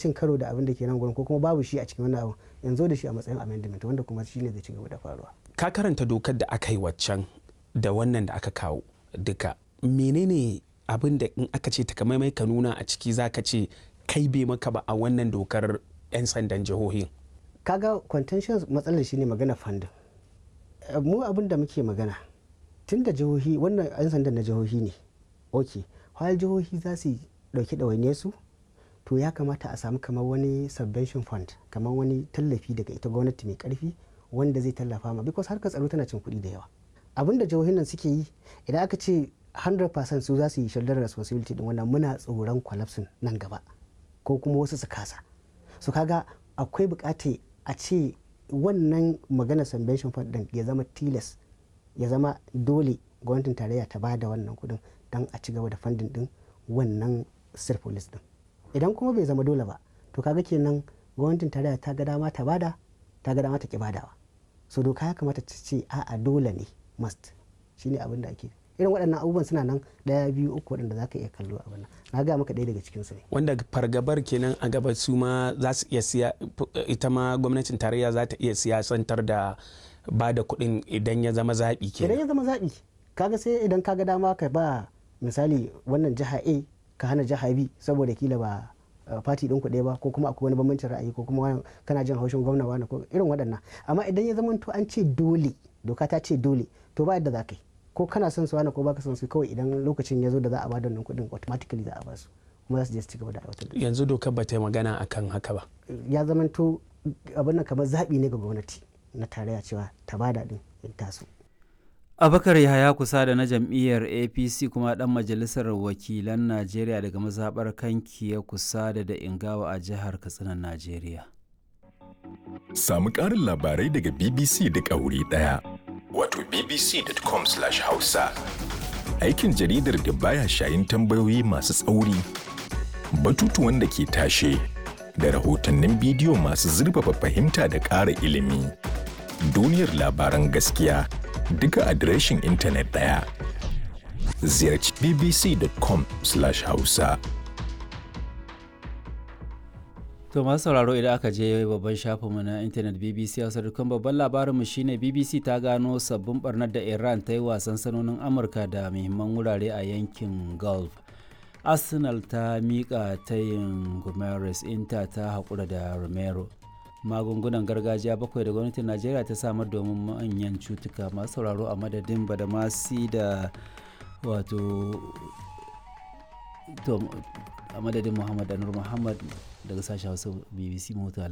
cin karo da abin da ke nan gurin ko kuma babu shi a cikin wannan abu yanzu da shi a matsayin amendment wanda kuma shine zai ci gaba da faruwa ka karanta dokar da aka yi waccan da wannan da aka kawo duka menene abin da in aka ce takamaimai ka nuna a ciki za ka ce kai bai maka ba a wannan dokar 'yan sandan jihohin kaga contention matsalar shine magana funding mu abin da muke magana tun da jihohi wannan 'yan sandan na jihohi ne ok har jihohi za su dauki ɗawainiyar su to ya kamata a samu kamar wani subvention fund kamar wani tallafi daga ita gwamnati mai karfi wanda zai tallafa ma because harkar tsaro tana cin kuɗi da yawa abin da jihohin nan suke yi idan aka ce 100% su za su yi shoulder responsibility din wannan muna tsoron collapsing nan gaba ko kuma wasu su kasa su kaga akwai bukata a ce wannan magana subvention fund din ya zama tilas ya zama dole gwamnatin tarayya ta bada wannan kudin don a ci gaba da funding din wannan state police din idan kuma bai zama dole ba to kaga kenan gwamnatin tarayya ta ga dama ta bada ta ga dama ta ki badawa so doka ya kamata ta ce a'a dole ne must shine abin da ake irin waɗannan abubuwan suna nan ɗaya biyu uku waɗanda za ka iya kallo a wannan na ga maka ɗaya daga cikin su ne wanda fargabar kenan a gaba su ma za su iya siya ita ma gwamnatin tarayya za ta iya siyasantar da ba da kuɗin idan ya zama zaɓi idan kenan ya zama zaɓi kaga sai idan kaga dama ka ba misali wannan jiha a ka hana jiha b saboda kila ba fati ɗin kuɗe ba ko kuma akwai wani bambancin ra'ayi ko kuma wani- kana jin haushin gwamna wani ko irin waɗannan amma idan ya zama to an ce dole doka ta ce dole to ba yadda za ka yi ko kana son su wani ko baka son su kawai idan lokacin ya zo da za a ba da wannan kuɗin automatically za a ba su kuma za su je su ci gaba da aiwatar da yanzu dokar ba ta yi magana akan haka ba ya zama to abin nan kamar zaɓi ne ga gwamnati na tarayya cewa ta bada ɗin in taso abakar yahaya kusa da na jam'iyyar apc kuma dan majalisar wakilan najeriya daga mazaɓar kanki ya kusa da da ingawa a jihar katsinan najeriya Samu ƙarin labarai daga BBC duk a wuri ɗaya. Wato bbc.com/hausa. Aikin jaridar da baya shayin tambayoyi masu tsauri, batutuwan da ke tashe, da rahotannin bidiyo masu zurfafa fahimta da ƙara ilimi. Duniyar labaran gaskiya duka adireshin intanet ɗaya. Ziyarci bbc.com/hausa. To masu sauraro idan aka je babban shafinmu na intanet BBC Hausa dukkan babban labarinmu shine BBC ta gano sabbin barnar da Iran ta yi wasan sanonin Amurka da muhimman wurare a yankin Gulf. Arsenal ta miƙa tayin Gomes Inter ta haƙura da Romero. Magungunan gargajiya bakwai da gwamnatin Najeriya ta samar domin manyan cutuka masu sauraro a madadin Badamasi da wato to a madadin Muhammad Anur Muhammad daga sashen hausa bbc mota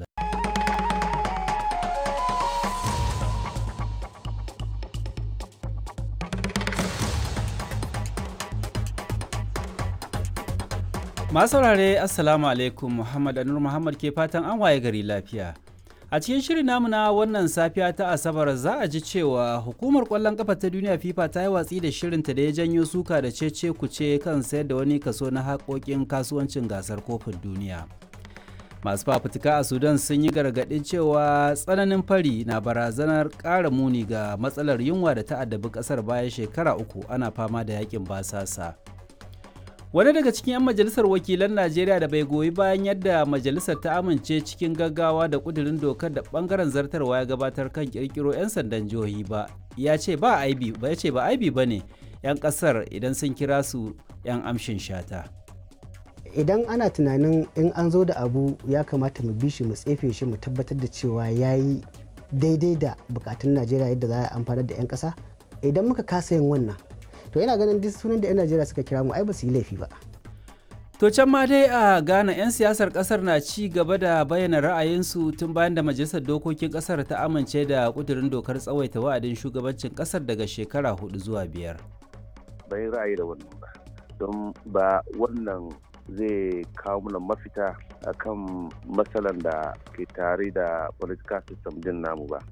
masu saurare assalamu alaikum muhammad anur muhammad ke fatan an waye gari lafiya a cikin shirin namu na wannan safiya ta asabar za a ji cewa hukumar kwallon kafa ta duniya fifa ta yi watsi da shirinta da ya janyo suka da cece kuce kan sayar da wani kaso na haƙoƙin kasuwancin gasar kofin duniya masu fafutuka a sudan sun yi gargaɗin cewa tsananin fari na barazanar ƙara muni ga matsalar yunwa da ta addabi ƙasar bayan shekara uku ana fama da yakin basasa wani daga cikin 'yan majalisar wakilan najeriya da bai goyi bayan yadda majalisar ta amince cikin gaggawa da kudirin dokar da bangaren zartarwa ya gabatar kan kirkiro 'yan sandan jihohi ba ya ce ba aibi ba ya ce ba aibi ba ne 'yan kasar idan sun kira su 'yan amshin shata idan ana tunanin in an zo da abu ya kamata mu bi shi mu tsefe shi mu tabbatar da cewa ya yi daidai da bukatun najeriya yadda za a amfanar da 'yan kasa idan muka kasa yin wannan to yana ganin duk sunan da 'yan najeriya suka kira mu ai ba su yi laifi ba To can ma dai a Ghana 'yan siyasar kasar na ci gaba da bayyana ra'ayinsu tun bayan da majalisar dokokin kasar ta amince da kudurin dokar tsawaita wa'adin shugabancin kasar daga shekara hudu zuwa biyar. bai ra'ayi da wannan ba don ba wannan zai kawo mana mafita akan matsalan da ke tare da political system din namu ba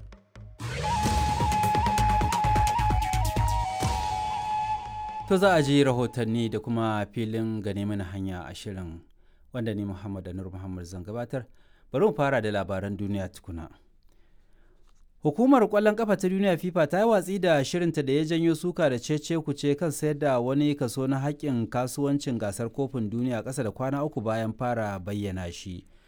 To za a ji rahotanni da kuma filin gane mana hanya a shirin wanda ni Muhammad Anur Muhammad zan gabatar. Bari mu fara da labaran duniya tukuna. Hukumar kwallon kafa ta duniya FIFA ta yi watsi da shirinta da ya janyo suka da cece kuce kan sayar da wani kaso na haƙƙin kasuwancin gasar kofin duniya ƙasa da kwana uku bayan fara bayyana shi.